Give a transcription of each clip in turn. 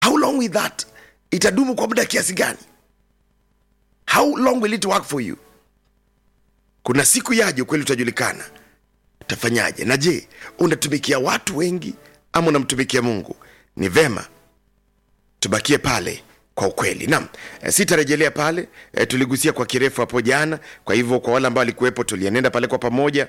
how long will that itadumu kwa muda kiasi gani how long will it work for you kuna siku yaje ukweli utajulikana utafanyaje na je unatumikia watu wengi ama unamtumikia mungu ni vema tubakie pale kwa ukweli naam e, sitarejelea pale e, tuligusia kwa kirefu hapo jana kwa hivyo kwa wale ambao walikuwepo tulienenda pale kwa pamoja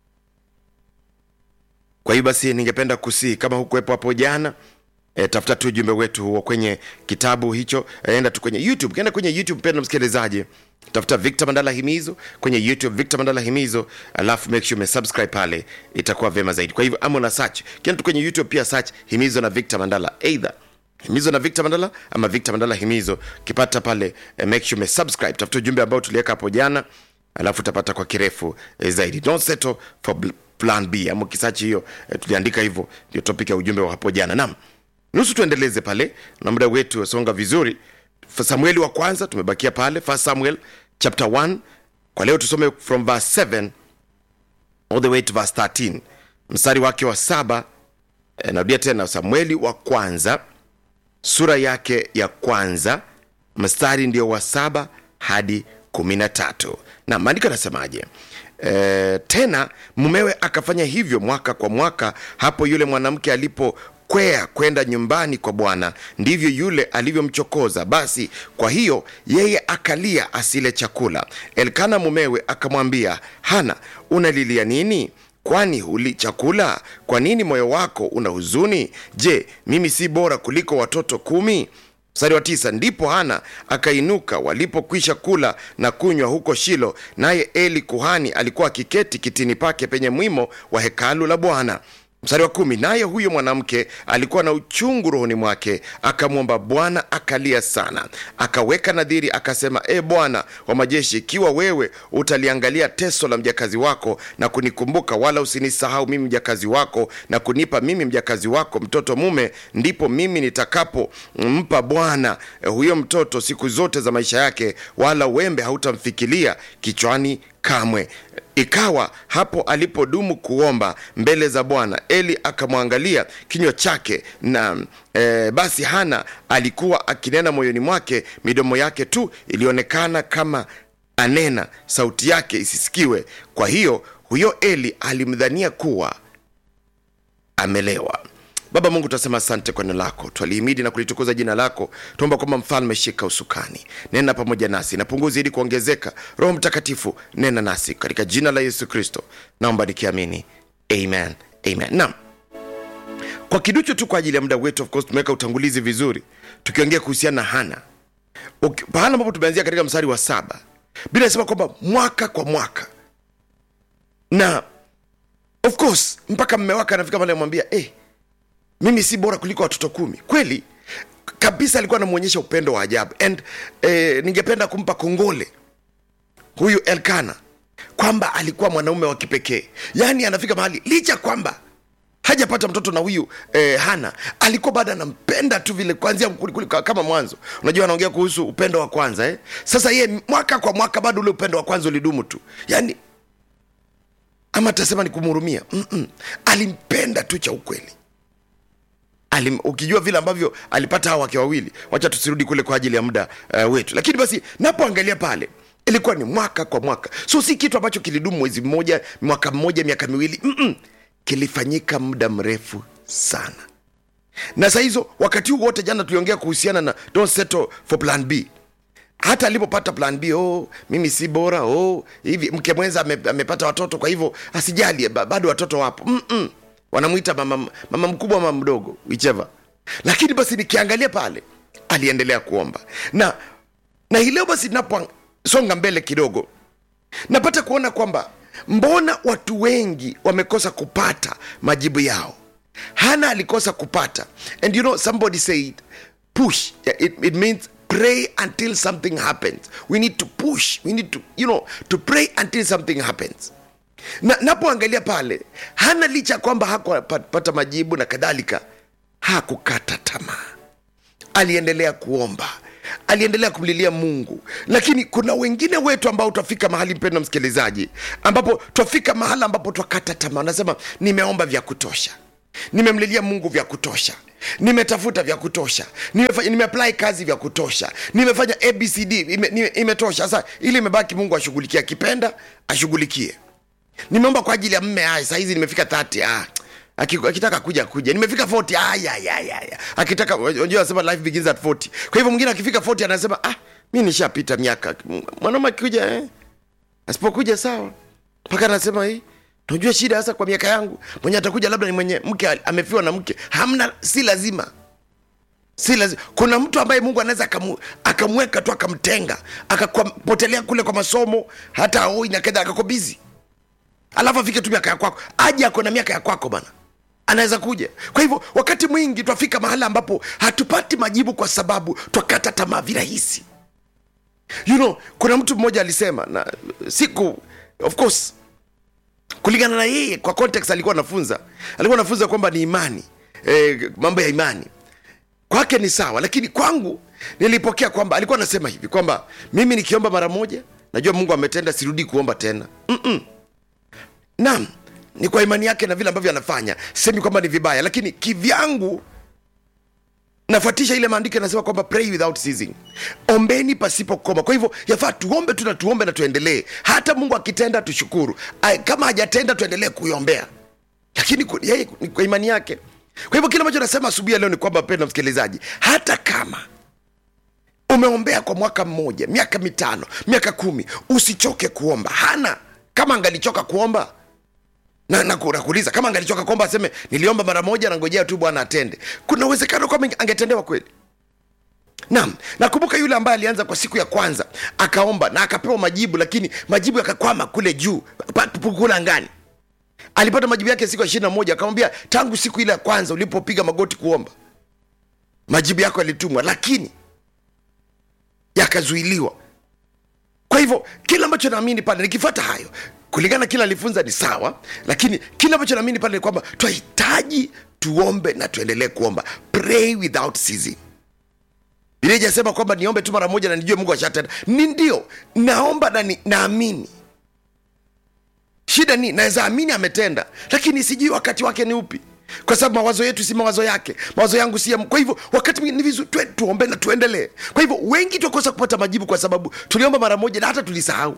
kwa hiyo basi ningependa kusii kama hukuwepo hapo jana E, tafuta tu ujumbe wetu huo kwenye kitabu hicho e, enda tu kwenye youtube kenda kwenye youtube penda msikilizaji tafuta victor mandala himizo kwenye youtube victor mandala himizo alafu make sure umesubscribe pale itakuwa vyema zaidi kwa hivyo ama una search kenda tu kwenye youtube pia search himizo na victor mandala either himizo na victor mandala ama victor mandala himizo ukipata pale eh, make sure umesubscribe tafuta ujumbe ambao tuliweka hapo jana alafu utapata kwa kirefu eh, zaidi don't settle for bl- plan b ama ukisachi hiyo eh, tuliandika hivyo ndio topic ya ujumbe wa hapo jana naam nusu tuendeleze pale na muda wetu wasonga vizuri Fa- samueli wa kwanza tumebakia pale first samuel chapter 1 kwa leo tusome from verse 7 all the way to verse 13 mstari wake wa saba eh, narudia tena samueli wa kwanza sura yake ya kwanza mstari ndio wa saba hadi kumi na tatu na maandiko anasemaje e, tena mumewe akafanya hivyo mwaka kwa mwaka hapo yule mwanamke alipokwea kwenda nyumbani kwa bwana ndivyo yule alivyomchokoza basi kwa hiyo yeye akalia asile chakula elkana mumewe akamwambia hana unalilia nini kwani huli chakula kwa nini moyo wako una huzuni je mimi si bora kuliko watoto kumi mstari wa tisa ndipo hana akainuka walipokwisha kula na kunywa huko shilo naye eli kuhani alikuwa akiketi kitini pake penye mwimo wa hekalu la bwana mstari wa kumi naye huyo mwanamke alikuwa na uchungu rohoni mwake akamwomba bwana akalia sana akaweka nadhiri akasema e bwana wa majeshi ikiwa wewe utaliangalia teso la mjakazi wako na kunikumbuka wala usinisahau mimi mjakazi wako na kunipa mimi mjakazi wako mtoto mume ndipo mimi nitakapompa bwana eh, huyo mtoto siku zote za maisha yake wala wembe hautamfikilia kichwani kamwe ikawa hapo alipodumu kuomba mbele za bwana eli akamwangalia kinywa chake na e, basi hana alikuwa akinena moyoni mwake midomo yake tu ilionekana kama anena sauti yake isisikiwe kwa hiyo huyo eli alimdhania kuwa amelewa baba mungu tunasema asante kwa neno lako twalihimidi na kulitukuza jina lako tuomba kwamba mfalme shika usukani nena pamoja nasi na punguzi ili kuongezeka roho mtakatifu nena nasi katika jina la yesu kristo naomba nikiamini amen amen naam kwa kiduchu tu kwa ajili ya muda wetu of course tumeweka utangulizi vizuri tukiongea kuhusiana na hana Uki- pahala ambapo tumeanzia katika mstari wa saba bila inasema kwamba mwaka kwa mwaka na of course mpaka mme wake anafika pale amwambia eh, mimi si bora kuliko watoto kumi kweli kabisa alikuwa anamwonyesha upendo wa ajabu and eh, ningependa kumpa kongole huyu elkana kwamba alikuwa mwanaume wa kipekee yaani anafika mahali licha kwamba hajapata mtoto na huyu eh, hana alikuwa bado anampenda tu vile kwanzia kuli- kuli- kama mwanzo unajua anaongea kuhusu upendo wa kwanza eh? sasa ye mwaka kwa mwaka bado ule upendo wa kwanza ulidumu tu yaani ama tasema ni kumhurumia Mm-mm. alimpenda tu cha ukweli Alim, ukijua vile ambavyo alipata hawa wake wawili wacha tusirudi kule kwa ajili ya muda uh, wetu lakini basi napoangalia pale ilikuwa ni mwaka kwa mwaka so si kitu ambacho kilidumu mwezi mmoja mwaka mmoja miaka miwili Mm-mm. kilifanyika muda mrefu sana na saa hizo wakati huu wote jana tuliongea kuhusiana na don't settle for plan b hata alipopata plan b oh, mimi si bora oh, hivi mke mwenza ame, amepata watoto kwa hivyo asijali ba- bado watoto wapo Mm-mm. wanamwita mama, mama mkubwa mama mdogo whichever lakini basi nikiangalia pale aliendelea kuomba na na hii leo basi naposonga mbele kidogo napata kuona kwamba mbona watu wengi wamekosa kupata majibu yao hana alikosa kupata and you know somebody said push Yeah, it, it means pray until something happens we need to push we need to you know to pray until something happens na napoangalia pale hana licha ya kwamba hakupata majibu na kadhalika hakukata tamaa aliendelea kuomba aliendelea kumlilia mungu lakini kuna wengine wetu ambao twafika mahali mpendo msikilizaji ambapo twafika mahala ambapo twakata tamaa unasema nimeomba vya kutosha nimemlilia mungu vya kutosha nimetafuta vya kutosha nimefanya nimeapply kazi vya kutosha nimefanya abcd ime, ime, imetosha sasa ili imebaki mungu ashughulikie akipenda ashughulikie nimeomba kwa ajili ya mme aya sahizi nimefika 30 ah Aki- akitaka kuja kuja nimefika 40 aya aya aya akitaka unajua anasema life begins at 40 kwa hivyo mwingine akifika 40 anasema ah mi nishapita miaka mwanaume akikuja eh asipokuja sawa mpaka anasema hii unajua shida hasa kwa miaka yangu mwenye atakuja labda ni mwenye mke al- amefiwa na mke hamna si lazima si lazima kuna mtu ambaye mungu anaweza akamu, akamweka tu akamtenga akapotelea kule kwa masomo hata aoi na kedha akako bizi alafu afike tu miaka ya kwako aje ako na miaka ya kwako bana anaweza kuja kwa hivyo wakati mwingi twafika mahala ambapo hatupati majibu kwa sababu twakata tamaa virahisi you know kuna mtu mmoja alisema na siku of course kulingana na yeye kwa context alikuwa anafunza alikuwa anafunza kwamba ni imani e, mambo ya imani kwake ni sawa lakini kwangu nilipokea kwamba alikuwa anasema hivi kwamba mimi nikiomba mara moja najua mungu ametenda sirudi kuomba tena Mm-mm. naam ni kwa imani yake na vile ambavyo anafanya semi kwamba ni vibaya lakini kivyangu nafuatisha ile maandiko yanasema kwamba pray without ceasing ombeni pasipo koma kwa hivyo yafaa tuombe tu na tuombe na tuendelee hata mungu akitenda tushukuru Ay, kama hajatenda tuendelee kuiombea lakini ku- yeye ni kwa imani yake kwa hivyo kile ambacho nasema asubuhi ya leo ni kwamba penda msikilizaji hata kama umeombea kwa mwaka mmoja miaka mitano miaka kumi usichoke kuomba hana kama angalichoka kuomba na na ku- nakuuliza kama angalichoka kuomba aseme niliomba mara moja nangojea tu bwana atende kuna uwezekano kwamba inge- angetendewa kweli naam nakumbuka yule ambaye alianza kwa siku ya kwanza akaomba na akapewa majibu lakini majibu yakakwama kule juu pa- pa- kule angani alipata majibu yake siku ya ishiri na moja akamwambia tangu siku ile ya kwanza ulipopiga magoti kuomba majibu yako yalitumwa lakini yakazuiliwa kwa hivyo kile ambacho naamini pale nikifata hayo kulingana na kile alifunza ni sawa lakini kile ambacho naamini pale ni kwamba twahitaji tuombe na tuendelee kuomba pray without ceasing Biblia ijasema kwamba niombe tu mara moja na nijue mungu ashatenda ni ndio naomba na ni, naamini shida ni naweza amini ametenda lakini sijui wakati wake ni upi kwa sababu mawazo yetu si mawazo yake mawazo yangu si ya kwa hivyo wakati mwingine ni vizuri tue- tuombe na tuendelee kwa hivyo wengi tuakosa kupata majibu kwa sababu tuliomba mara moja na hata tulisahau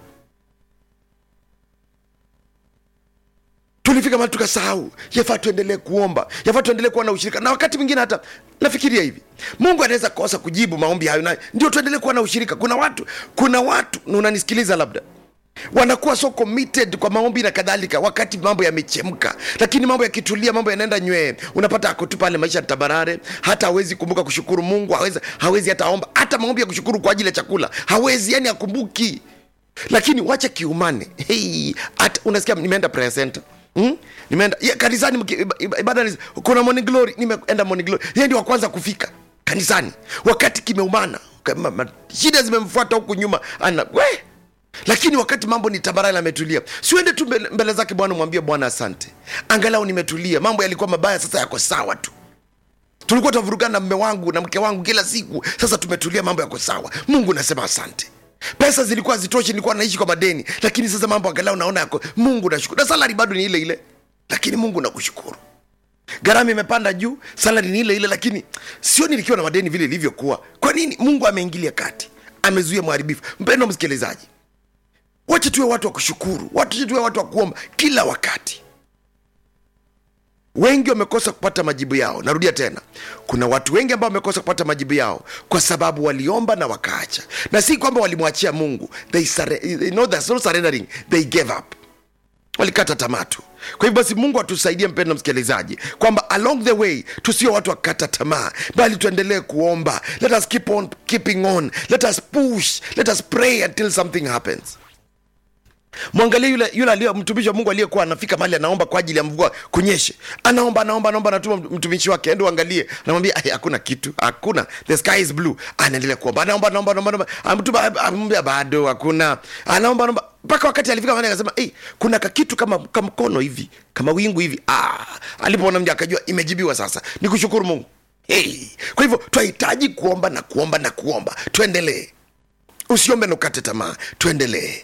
tulifika mahali tukasahau yafaa tuendelee kuomba yafaa tuendelee kuwa na ushirika na wakati mwingine hata nafikiria hivi mungu anaweza kosa kujibu maombi hayo nayo ndio tuendelee kuwa na ushirika kuna watu kuna watu na unanisikiliza labda wanakuwa so committed kwa maombi na kadhalika wakati mambo yamechemka lakini mambo yakitulia mambo yanaenda nywee unapata ako tu pale maisha tabarare hata hawezi kumbuka kushukuru mungu hawezi, hawezi hata omba hata maombi ya kushukuru kwa ajili ya chakula hawezi yani akumbuki lakini wacha kiumane hey, hata unasikia nimeenda prayer center Hmm? nimeenda ya, kanisani mki- iba- iba- ibada ni- kuna morning glory nimeenda morning glory yeye ndio wa kwanza kufika kanisani wakati kimeumana kama ma- shida zimemfuata huku nyuma ana we lakini wakati mambo ni tabarani ametulia siuende tu mbele, mbele zake bwana mwambie bwana asante angalau nimetulia mambo yalikuwa mabaya sasa yako sawa tu tulikuwa tunavurugana na mme wangu na mke wangu kila siku sasa tumetulia mambo yako sawa mungu nasema asante pesa zilikuwa zitoshi nilikuwa naishi kwa madeni lakini sasa mambo angalau naona yako mungu nashukuru na salari bado ni ile ile lakini mungu nakushukuru gharama imepanda juu salari ni ile ile lakini sioni nikiwa na madeni vile ilivyokuwa kwa nini mungu ameingilia kati amezuia mharibifu mpendo msikilizaji wache tuwe watu wa kushukuru wache tuwe watu wa kuomba kila wakati wengi wamekosa kupata majibu yao narudia tena kuna watu wengi ambao wamekosa kupata majibu yao kwa sababu waliomba na wakaacha na si kwamba walimwachia mungu they, surre- they know that's not surrendering they gave up walikata tamaa tu kwa hivyo basi mungu atusaidie mpendo msikilizaji kwamba along the way tusio watu wakata tamaa bali tuendelee kuomba let us keep on keeping on let us push let us pray until something happens mwangalie yule yule aliye mtumishi wa mungu aliyekuwa anafika mahali anaomba kwa ajili ya mvua kunyeshe anaomba anaomba anaomba anatuma mtumishi wake ende uangalie anamwambia "Ai, hakuna kitu hakuna the sky is blue anaendelea kuomba anaomba anaomba anaomba anaomba amtuma amwambia bado hakuna anaomba anaomba mpaka wakati alifika mahali akasema hey, kuna kakitu kama kama mkono hivi kama wingu hivi ah alipoona mja akajua imejibiwa sasa ni kushukuru mungu hey. kwa hivyo twahitaji kuomba na kuomba na kuomba tuendelee usiombe na ukate tamaa tuendelee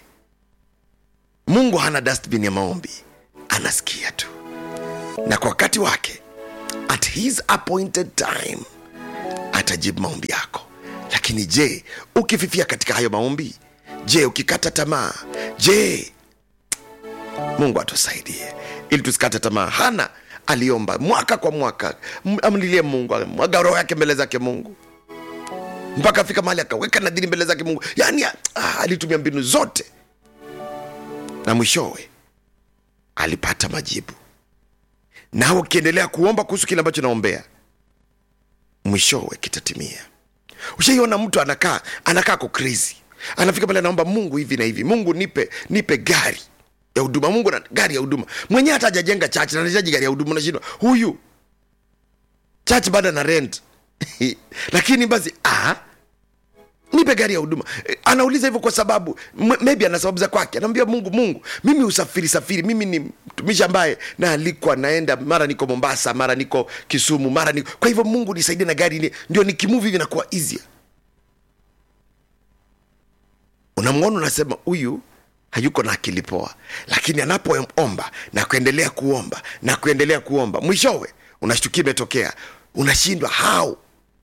mungu hana dustbin ya maombi anasikia tu na kwa wakati wake at his appointed time atajibu maombi yako lakini je ukififia katika hayo maombi je ukikata tamaa je mungu atusaidie ili tusikate tamaa hana aliomba mwaka kwa mwaka M- amlilie mungu mwaga roho yake mbele zake mungu mpaka afika mahali akaweka nadhiri mbele zake mungu yaani ah, alitumia mbinu zote na mwishowe alipata majibu nawe ukiendelea kuomba kuhusu kile ambacho naombea mwishowe kitatimia ushaiona mtu anakaa anakaa ko crazy anafika pale anaomba mungu hivi na hivi mungu nipe nipe gari ya huduma mungu na gari ya huduma mwenyewe hata hajajenga chache na anahitaji gari ya huduma nashindwa huyu chache bado ana rent lakini basi ah, nipe gari ya huduma Eh, anauliza hivyo kwa sababu m- maybe ana sababu za kwake anaambia mungu mungu mimi usafiri safiri mimi ni mtumishi ambaye naalikwa naenda mara niko mombasa mara niko kisumu mara niko kwa hivyo mungu nisaidie na gari ni, ndio nikimuvi hivi nakuwa easier unamwona unasema huyu hayuko na akili poa lakini anapoomba na kuendelea kuomba na kuendelea kuomba mwishowe unashtukia imetokea unashindwa how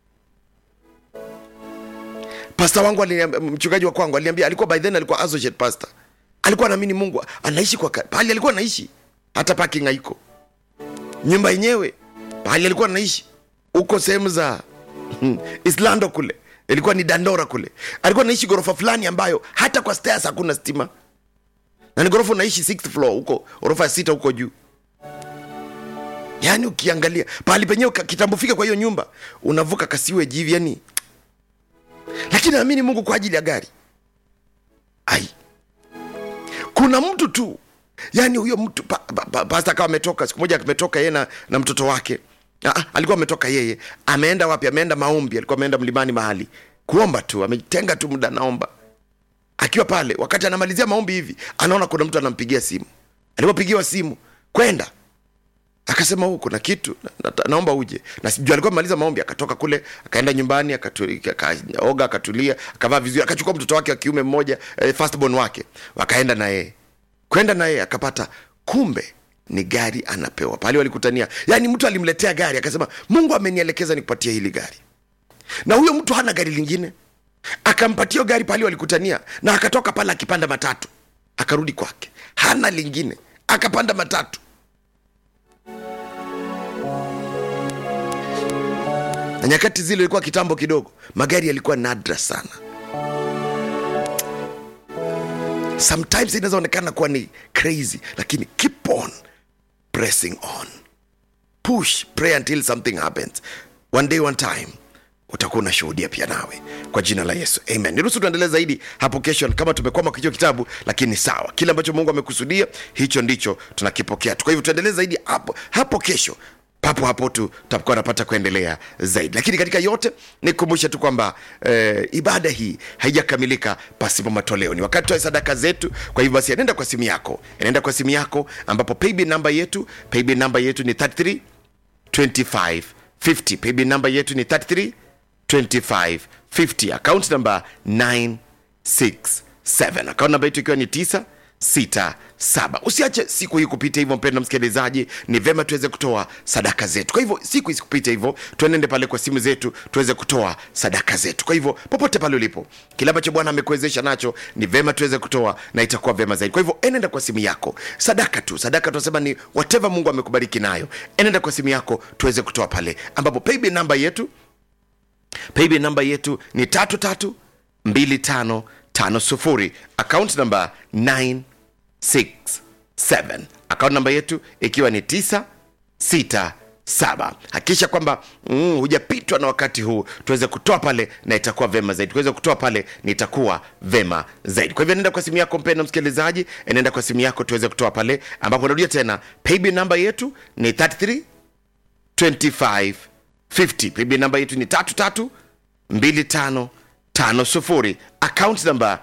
pasta wangu aliniambia- mchungaji wa kwangu aliniambia alikuwa by then alikuwa associate pastor alikuwa anaamini mungu anaishi kwa ka- pahali alikuwa anaishi hata parking haiko nyumba yenyewe pahali alikuwa anaishi huko sehemu za islando kule ilikuwa ni dandora kule alikuwa anaishi ghorofa fulani ambayo hata kwa stairs hakuna stima na ni ghorofa unaishi sixth floor huko ghorofa ya sita huko juu yaani ukiangalia pahali penyewe ka- kitambo fika kwa hiyo nyumba unavuka kasiwe jivi yani lakini naamini mungu kwa ajili ya gari ai kuna mtu tu yaani huyo mtu pa, pa, pa, pasta akawa ametoka siku moja ametoka yeye na, na mtoto wake Aa, alikuwa ametoka yeye ameenda wapi ameenda maombi alikuwa ameenda mlimani mahali kuomba tu ametenga tu muda naomba akiwa pale wakati anamalizia maombi hivi anaona kuna mtu anampigia simu alipopigiwa simu kwenda akasema huu kuna kitu na, na, naomba uje na sijui alikuwa amemaliza maombi akatoka kule akaenda nyumbani akatu- akaoga akatulia akavaa vizuri akachukua mtoto wake wa kiume mmoja eh, firstborn wake wakaenda na yeye kwenda na yeye akapata kumbe ni gari anapewa pale walikutania yaani mtu alimletea gari akasema mungu amenielekeza nikupatie hili gari na huyo mtu hana gari lingine akampatia hiyo gari pale walikutania na akatoka pale akipanda matatu akarudi kwake hana lingine akapanda matatu na nyakati zile ilikuwa kitambo kidogo magari yalikuwa nadra sana sometimes inawezaonekana kuwa ni crazy lakini keep on pressing on push pray until something happens one day one time utakuwa unashuhudia pia nawe kwa jina la yesu amen niruhusu tuendelee zaidi hapo kesho kama tumekwama kwa hicho kitabu lakini sawa kile ambacho mungu amekusudia hicho ndicho tunakipokea tu kwa hivyo tuendelee zaidi hapo hapo kesho papo hapo tu tutakuwa napata kuendelea zaidi lakini katika yote nikumbushe tu kwamba eh, ibada hii haijakamilika pasipo matoleo ni wakati wa sadaka zetu kwa hivyo basi anaenda kwa simu yako anaenda kwa simu yako ambapo paybill namba yetu paybill namba yetu ni 33 25 50 paybill namba yetu ni 33 25 50 account namba 967 account namba yetu ikiwa ni 967 usiache siku hii kupita hivyo mpendo msikilizaji ni vema tuweze kutoa sadaka zetu kwa hivyo siku isikupita hivyo tuenende pale kwa simu zetu tuweze kutoa sadaka zetu kwa hivyo popote pale ulipo kile ambacho bwana amekuwezesha nacho ni vema tuweze kutoa na itakuwa vema zaidi kwa hivyo enenda kwa simu yako sadaka tu sadaka tunasema ni whatever mungu amekubariki nayo enenda kwa simu yako tuweze kutoa pale ambapo paybill namba yetu paybill namba yetu ni tatu tatu mbili tano tano sufuri account namba 967 account namba yetu ikiwa ni 967 hakikisha kwamba mm, hujapitwa na wakati huu tuweze kutoa pale na itakuwa vema zaidi tuweze kutoa pale na itakuwa vema zaidi kwa hivyo nenda kwa simu yako mpenda msikilizaji nenda kwa simu yako tuweze kutoa pale ambapo narudia tena paybill namba yetu ni 33 25 50 paybill namba yetu ni tatu tatu mbili tano tano sufuri account namba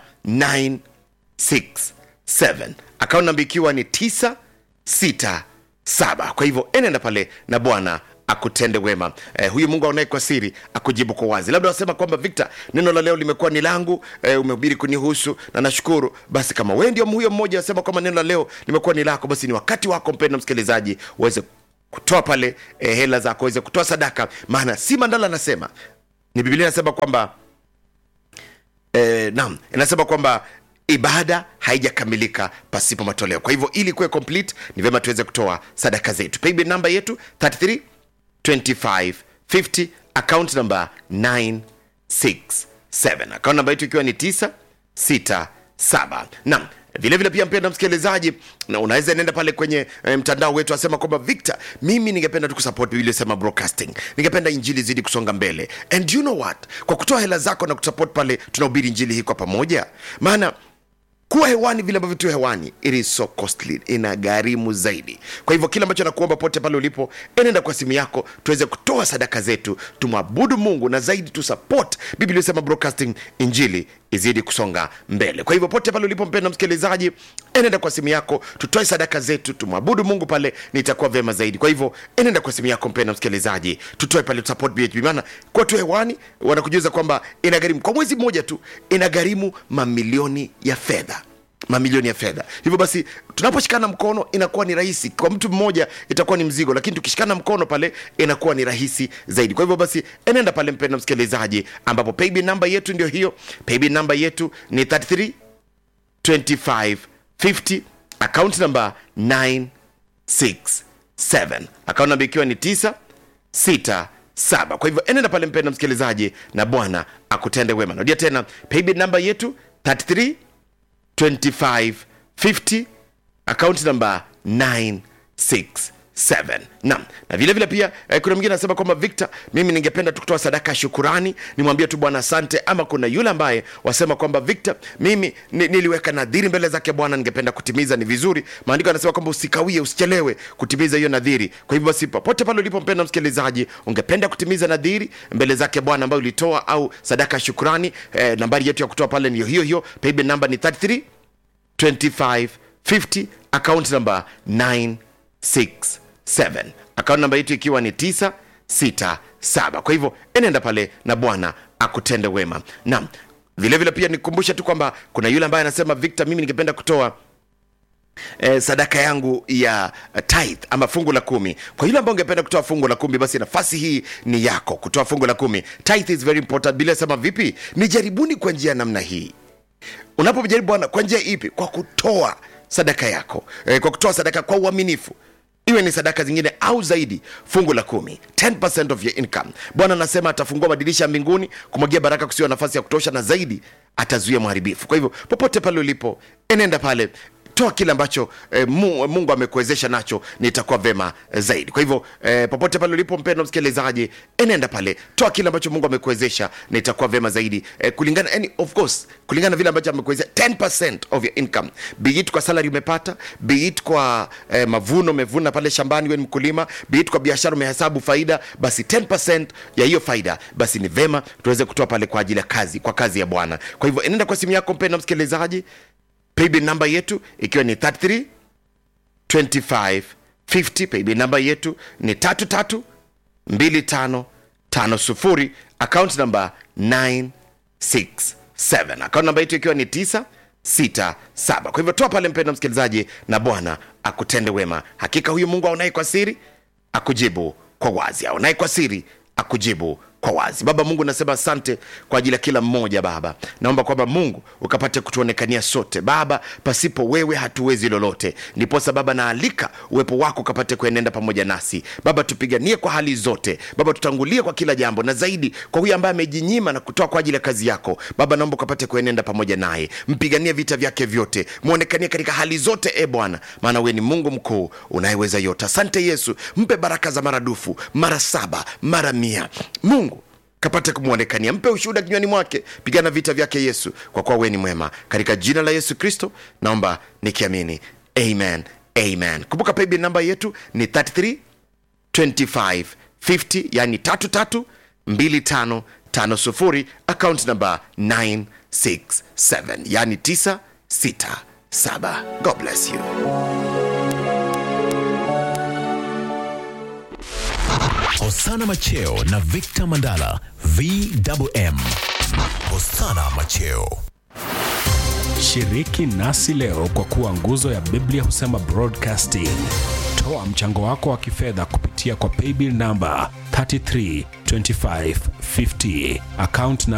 967 account namba ikiwa ni 967 kwa hivyo enenda pale na bwana akutende wema eh, huyu mungu aonaye kwa siri akujibu kwa wazi labda wasema kwamba victor neno la leo limekuwa ni langu eh, umehubiri kunihusu na nashukuru basi kama wee ndio huyo mmoja asema kwamba neno la leo limekuwa ni lako basi ni wakati wako mpendo msikilizaji uweze kutoa pale eh, hela zako weze kutoa sadaka maana si mandala anasema ni biblia inasema kwamba eh, naam inasema kwamba ibada haijakamilika pasipo matoleo kwa hivyo ili kuwe complete ni vyema tuweze kutoa sadaka zetu paybill namba yetu 33 25 50 account number 967 account namba yetu ikiwa ni 967 naam vile vile pia mpenda msikilizaji na unaweza nenda pale kwenye e, mtandao wetu asema kwamba victor mimi ningependa tu kusupport biblia sema broadcasting ningependa injili zidi kusonga mbele and you know what kwa kutoa hela zako na kusupport pale tunahubiri injili hii kwa pamoja maana kuwa hewani vile ambavyo tu hewani it is so costly ina gharimu zaidi kwa hivyo kile ambacho nakuomba pote pale ulipo enenda kwa simu yako tuweze kutoa sadaka zetu tumwabudu mungu na zaidi tu support biblia inasema broadcasting injili izidi kusonga mbele kwa hivyo pote pale ulipo mpenda msikilizaji enenda kwa simu yako tutoe sadaka zetu tumwabudu mungu pale nitakuwa vyema zaidi kwa hivyo enenda kwa simu yako mpenda msikilizaji tutoe pale support BHB maana kwa tu hewani wanakujuza kwamba inagharimu kwa mwezi mmoja tu inagharimu mamilioni ya fedha mamilioni ya fedha hivyo basi tunaposhikana mkono inakuwa ni rahisi kwa mtu mmoja itakuwa ni mzigo lakini tukishikana mkono pale inakuwa ni rahisi zaidi kwa hivyo basi enenda pale mpenda msikilizaji ambapo paybill namba yetu ndio hiyo paybill namba yetu ni 33 25 50 account number 967 account namba ikiwa ni 9 6 saba kwa hivyo enenda pale mpenda msikilizaji na bwana akutende wema narudia tena paybill namba yetu 33 2550 account number 967 nam na vile vile pia eh, kuna mwingine anasema kwamba victor mimi ningependa tu kutoa sadaka ya shukurani nimwambie tu bwana asante ama kuna yule ambaye wasema kwamba victor mimi ni, niliweka nadhiri mbele zake bwana ningependa kutimiza ni vizuri maandiko anasema kwamba usikawie usichelewe kutimiza hiyo nadhiri kwa hivyo basi popote pale ulipo mpenda msikilizaji ungependa kutimiza nadhiri mbele zake bwana ambayo ulitoa au sadaka ya shukurani eh, nambari yetu ya kutoa pale niyo hiyo hiyo paybill namba ni 33 2550 account number 967 account namba yetu ikiwa ni 967 kwa hivyo enenda pale na bwana akutende wema naam vilevile vile pia nikukumbushe tu kwamba kuna yule ambaye anasema victor mimi ningependa kutoa eh, sadaka yangu ya uh, tithe ama fungu la kumi kwa yule ambao ungependa kutoa fungu la kumi basi nafasi hii ni yako kutoa fungu la kumi tithe is very important bila sema vipi ni jaribuni kwa njia ya namna hii unapomjaribu bwana kwa njia ipi kwa kutoa sadaka yako e, kwa kutoa sadaka kwa uaminifu iwe ni sadaka zingine au zaidi fungu la kumi 10% of your income bwana anasema atafungua madirisha ya mbinguni kumwagia baraka kusiwa nafasi ya kutosha na zaidi atazuia mharibifu kwa hivyo popote pale ulipo enenda pale toa kile ambacho eh, Mu- mungu amekuwezesha nacho nitakuwa vema eh, zaidi kwa hivyo eh, popote pale ulipo mpendo msikilizaji enenda pale toa kile ambacho mungu amekuwezesha nitakuwa vema zaidi eh, kulingana yani, of course kulingana na vile ambacho amekuwezesha 10% of your income be it kwa salary umepata be it kwa eh, mavuno umevuna pale shambani we ni mkulima be it kwa biashara umehesabu faida basi 10% ya hiyo faida basi ni vema tuweze kutoa pale kwa ajili ya kazi kwa kazi ya bwana kwa hivyo enenda kwa simu yako mpendo msikilizaji paybill namba yetu ikiwa ni 33 25 50 paybill namba yetu ni 33 25 50 account namba 967 account namba yetu ikiwa ni 967 kwa hivyo toa pale mpendo msikilizaji na bwana akutende wema hakika huyu mungu aonaye kwa siri akujibu kwa wazi aonaye kwa siri akujibu kwa wazi baba mungu nasema asante kwa ajili ya kila mmoja baba naomba kwamba mungu ukapate kutuonekania sote baba pasipo wewe hatuwezi lolote ndiposa baba naalika uwepo wako ukapate kuenenda pamoja nasi baba tupiganie kwa hali zote baba tutangulie kwa kila jambo na zaidi kwa huyu ambaye amejinyima na kutoa kwa ajili ya kazi yako baba naomba ukapate kuenenda pamoja naye mpiganie vita vyake vyote mwonekanie katika hali zote e bwana maana wewe ni mungu mkuu unayeweza yote asante yesu mpe baraka za maradufu mara saba mara mia mungu kapate kumwonekania mpe ushuhuda kinywani mwake pigana vita vyake yesu kwa kuwa wewe ni mwema katika jina la yesu kristo naomba nikiamini amen amen kumbuka paybill namba yetu ni 33 25 50 yani 33 25 50 account number 967 yani 967 god bless you Hosana Macheo na Victor Mandala VMM. Hosana Macheo. Shiriki nasi leo kwa kuwa nguzo ya Biblia husema broadcasting. Toa mchango wako wa kifedha kupitia kwa paybill namba 332550 account na